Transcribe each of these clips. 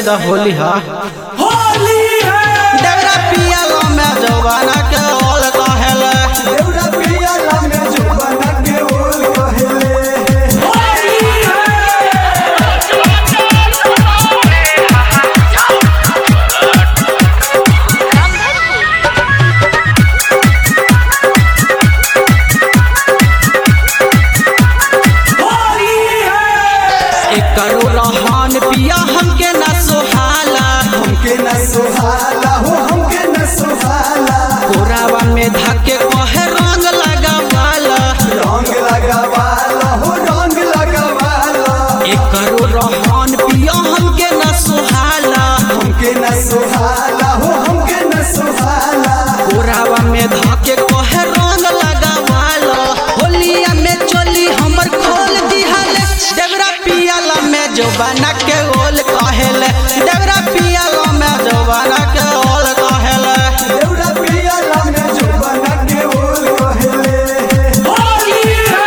द होली हा होली है देवरा पियाला में जवाना के ओल कहेले देवरा पियाला में जुबाना के ओल कहेले होली है होली है एक करो रहन पिया हमके न सोहाला हमके न सुहाला हो हमके न सुहाला कोरावा में धके कहे रंग लगावाला रंग लगावाला हो रंग लगावाला एक करो रहन पिया हमके न सोहाला हमके न सुहाला हो हमके न सुहाला कोरावा में धके कहे रंग लगावाला होलिया में चोली हमर खोल दिहाले देवरा पियाला में जवाना के ओल कहेले देवरा पियाला में जवाना के ओल कहेले देवरा पियाला में जुबाना के ओल कहेले होली है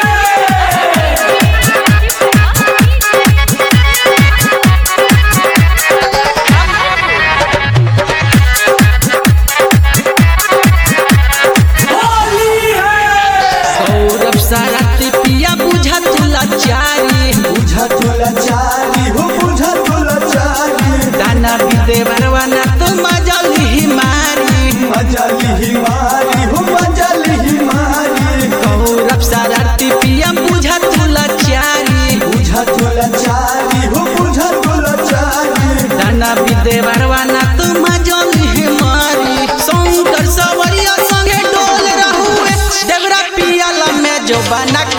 होली है सौरभ सारथी पिया बुझा तुला चारी बुझा तुला चारी हो बुझा तुला चारी दाना भी दे बरवाना तो मजल ही मारी मजाली ही मारी हो मजाली ही मारी सौरभ सारथी पिया बुझा तुला चारी बुझा तुला चारी हो बुझा तुला चारी दाना भी दे बरवाना तो मजल ही मारी शंकर सवरिया संगे डोल रहुए देवरा पियाला में जो बना